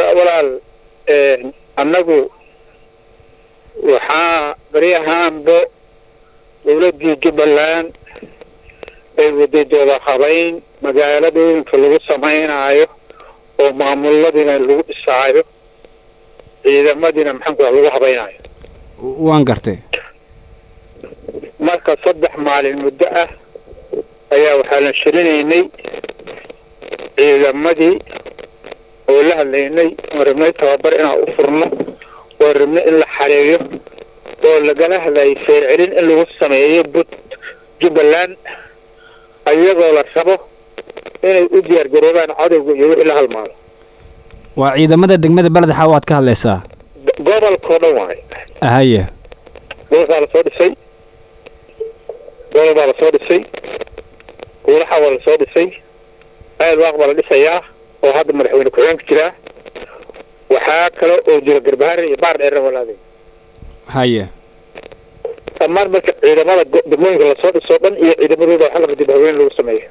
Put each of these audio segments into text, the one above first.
walaal annagu waxaa beri ahaanba dawladdii jubbaland ay waday dooda habayn magaaladooyinka lagu samaynaayo oo maamuladiina lagu dhisaayo ciidamadiina maxaanku lagu habaynaayo waan gartay marka saddex maalin muddo ah ayaa waxaa la shirinaynay ciidamadii oo la hadlaynay oo rabnay tababar inaan u furno oo rabnay in la xareeyo oo lagala hadlayay feercelin in lagu sameeyo but jubbaland ayagoo la rabo inay u diyaar garoobaan cadowga iyo wixii la halmaado waa ciidamada degmada beled xaa waad ka hadlaysaa gobolkao dhan waayo haye gobolkaa lasoo dhisay gobol baa lasoo dhisay guulaxa waa lasoo dhisay aad waaq baa la dhisayaa oo hadda madaxweyne ku-xigeenka jiraa waxaa kale oo jira garbahaare iyo baar dheerna walaaday haye dhammaan marka ciidamada degmooyinka lasoo dhisoo dhan iyo ciidamadooda waxa laba dib haween lagu sameeyo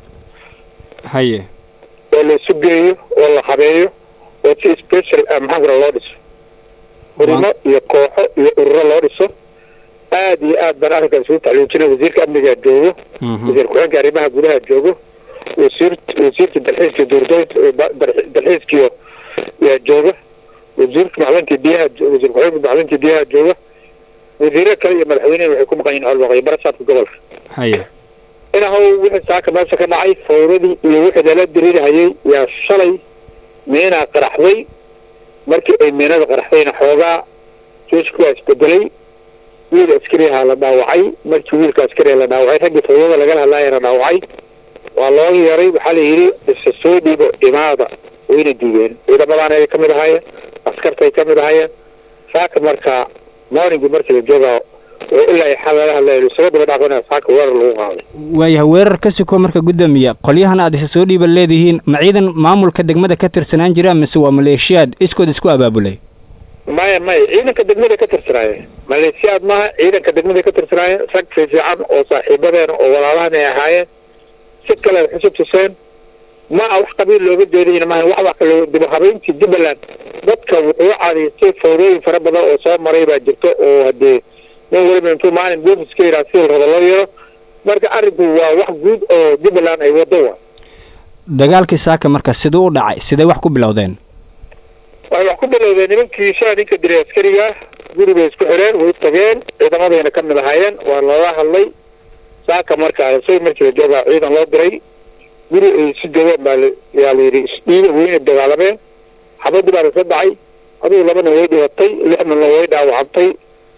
haye oo la isu geeyo oo la habeeyo oo si special ah maxaan kura loo dhiso urimo iyo kooxo iyo ururo loo dhiso aad iyo aad baan arrinkaa isugu tacluujina wasiirka amnigaa joogo wasiir ku-xigeenka arrimaha gudaha joogo wasiir wasiirka dalxiiska duurdoynta dalxiiskiyo yaa jooga wasiirka macdinka biyaha wasiir ku-xigeenka macdinka biyaha jooga wasiiro kale iyo madaxweynehi waxay ku maqan yihin howlwaqyo barasaadka gobolka haye inahow wixii saaka meesha ka dhacay fawradii iyo wixii lala diriirhayay yaa shalay miinaa qaraxday markii ay miinada qaraxdayna xoogaa joojku waa isbedelay wiil askariha la dhaawacay markii wiilka askariha la dhaawacay raggii fawrada lagala hadlaaya la dhaawacay waa loo yeeray waxaa la yidhi isa soo dhiibo imaada wayna diideen ciidamadaana ay kamid ahaayeen askartay kamid ahaayeen saaka marka morningi markii la joogaa oo ilaa xal lala hadlayo isaga daba dhaqana saaka weerar lagu qaaday waayahay weerar ka siko marka guddoomiya qolyahan aad isa soo dhiiban leedihiin ma ciidan maamulka degmada ka tirsanaan jira mise waa maleeshiyaad iskood isku abaabulay maya maya ciidanka degmada ka tirsanaayeen maleeshiyaad maaha ciidanka degmada ka tirsanaayeen rag fiifiican oo saaxiibadeena oo walaalahan ay ahaayeen si kale xusub tuseen ma a wax qabiil looga jeedayna maaha wax wax kale dib habeyntii jubbaland dadka wuxuu cadaystay fawrooyin fara badan oo soo maray baa jirto oo hadee nin waliba intuu maalin boofis ka yidhaha si raba loo yeero marka arrinku waa wax guud oo jubbaland ay wado wa dagaalkii saaka marka siduu u dhacay sidee wax ku bilowdeen waxay wax ku bilowdeen nimankii shaa ninka diray askariga guri bay isku xireen way tageen ciidamadayna ka mid ahaayeen waa loola hadlay saaka marka isaga markii la joogaa ciidan loo diray guri ay isu joogaan baa yaa la yidhi isdhiiba weyna dagaalameen xabadii baa lasa dhacay adigu labana way dhibatay lixdana way dhaawacantay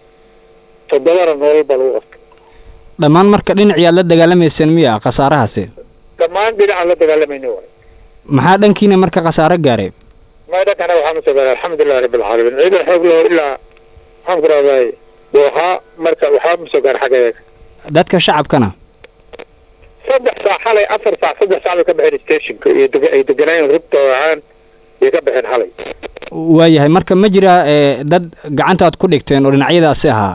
toddobana noolal baa lagu qabtay dhammaan marka dhinaciyaad la dagaalamayseen miya khasaarahaasi dhammaan dhinacaan la dagaalamayna waay maxaa dhankiina marka khasaaro gaaray ma dhankana waxaa masoo gaaray alxamdulilahi rabbi alcaalamiin ciidan xoog laho ilaa maxaan ku rahday doohaa marka waxaa masoo gaaray xagga eega dadka shacabkana saddex saac xalay afar saac saddex saac bay ka baxeen stationka iyo deg ay deganaayeen rugta ahaan bay ka baxeen xalay waayahay marka ma jira dad gacantaad ku dhigteen oo dhinacyadaasi ahaa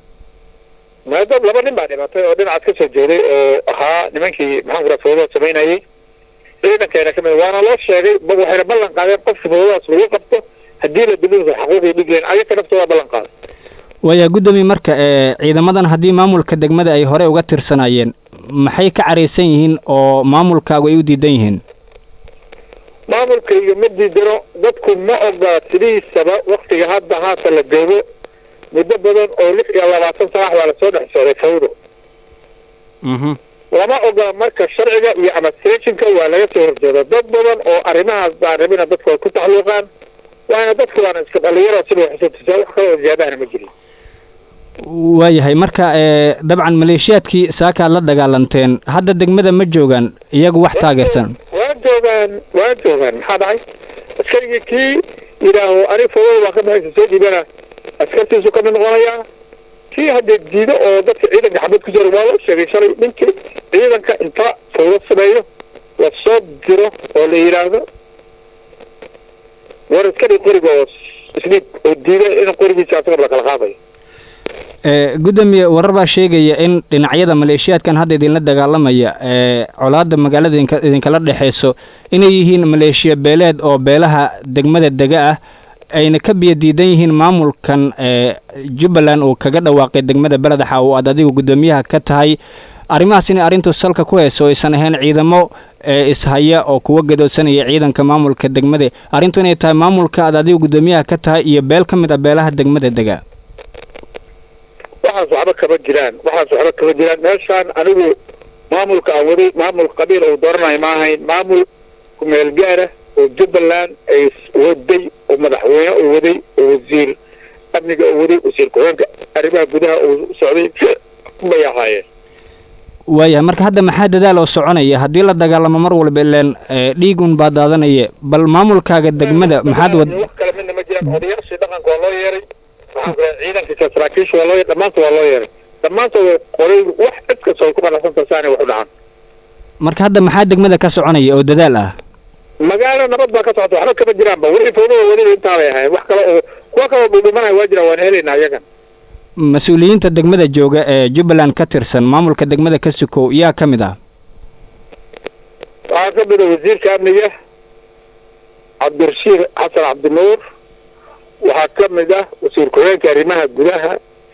ma dad laba nin baa dhimatay oo dhinacaas ka soo jeeday oo ahaa nimankii maxaan ku raha fawdadaas samaynayay ciidankeena kamid waana loo sheegay ba waxayna ballan qaadeen qofki fawdadaas lagu qabto haddii la dilinsa xaquuqii dhigleen ayaga naftooda ballan qaaday waayaa guddoomiye marka ciidamadan haddii maamulka degmada ay hore uga tirsanaayeen maxay ka caraysan yihiin oo maamulkaagu ay u diidan yihiin maamulkayga ma diidano dadku ma ogola sidiisaba waktiga hadda haata la joogo muddo badan oo lix iyo labaatan sanax baa lasoo dhex socday fawdo lama ogola marka sharciga iyo administrationka waa laga soo horjeeda dad badan oo arrimahaas baan rabina dadku ay ku taxluuqaan waana dadku waana iska dhalinyaro sida waxsatusaa wax kaloo ziyaadahana ma jirin waayahay marka dabcan maleeshiyaadkii saakaad la dagaalanteen hadda degmada ma joogaan iyagu wax taageersan waa joogaan waa joogaan maxaa dhacay askarigii kii yidhaaho anig fawada baan ka baxaysa soo dhiibana askartiisu kamid noqonayaa kii haddee diido oo dadka ciidanka xabad ku jira waa loo sheegay shalay ninkii ciidanka inta fawdo sameeyo la soo diro oo la yidhaahdo war iska dhig qoriga oo isdhiib oo diida in qorigiisa asagaba lakala qaadayo gudoomiye warar baa sheegaya in dhinacyada maleeshiyaadkan hadda idinla dagaalamaya colaada magaalada idinka idinkala dhexeyso inay yihiin maleeshiya beeleed oo beelaha degmada dega ah ayna ka biyo diidan yihiin maamulkan jubbaland uu kaga dhawaaqay degmada beladaxa oo aad adigu guddoomiyaha ka tahay arrimahaas inay arrintu salka ku hayso aysan ahayn ciidamo ishaya oo kuwa gadoodsanaya ciidanka maamulka degmada arrintu inay tahay maamulka aad adigu guddoomiyaha ka tahay iyo beel ka mid ah beelaha degmada dega waxaas waxba kama jiraan waxaas waxba kama jiraan meeshaan anigu maamulka aan waday maamul qabiil uu dooranayo ma ahayn maamul kumeel gaara oo jubbaland ay waday oo madaxweyne uu waday oo wasiir amniga uu waday wasiir ku-xigeenka arrimaha gudaha uu socday bay ahaayeen waayahay marka hadda maxaa dadaal oo soconaya haddii la dagaalamo mar walba ileen dhiigun baa daadanaya bal maamulkaaga degmada maxaad wad wax kale midna ma jiraan odayaashii dhaqanka waa loo yeeray ciidankiisa saraakiisha waa loo yeeray dhammaantood waa loo yeeray dhammaantood qoray wax cid kasta ay ku qanacsanta saanay wax u dhacan marka hadda maxaa degmada ka soconaya oo dadaal ah magaalo nabad baa ka socota waxba kama jiraanba wixii fawdada wadida intaa bay ahayn wax kale oo kuwa kaloo dhudhumanaya waa jiraan waan helaynaa iyagan mas-uuliyiinta degmada jooga ee jubbaland ka tirsan maamulka degmada ka sukow yaa ka mid ah waxaa ka mid a wasiirka amniga cabdirashiid xasan cabdinuur waxaa ka mid ah wasiir ku-xigeenka arrimaha gudaha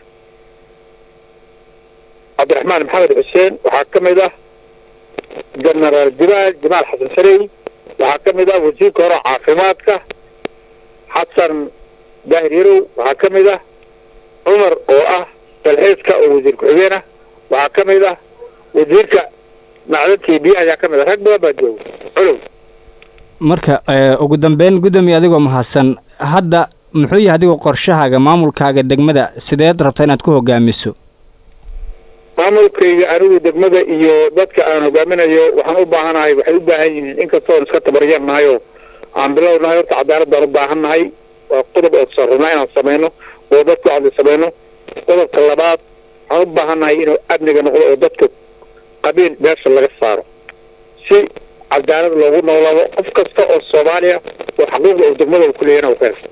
cabdiraxmaan maxamed xuseen waxaa ka mid ah genaraal jibaal jamaal xasan sarey waxaa ka mid ah wasiirka hore caafimaadka xasan daahir yarow waxaa ka mid ah cumar oo ah dalxiiska oo wasiir ku-xigeen ah waxaa ka mid ah wasiirka macdadkii biyaha ayaa ka mid ah rag badan baa jooga colow marka ugu dambeyn guddoomiye adigoo mahadsan hadda muxuu yahay adigoo qorshahaaga maamulkaaga degmada sideed rabta inaad ku hogaamiso maamulkayga anigu degmada iyo dadka aan hogaaminayo waxaan u baahanahay waxay u baahan yihiin inkastoon iska tabaryar nahay oo aan bilow nahay horta cadaalad baan u baahan nahay waa qodob oo sarrunaa inaan samayno oo dadku aan samayno qodobka labaad waxaan u baahan nahay inuu amniga noqdo oo dadka qabiil meesha laga saaro si cadaalad loogu noolaado qof kasta oo soomaaliya oo xaquuqda oo degmada ku leeyana u ka helo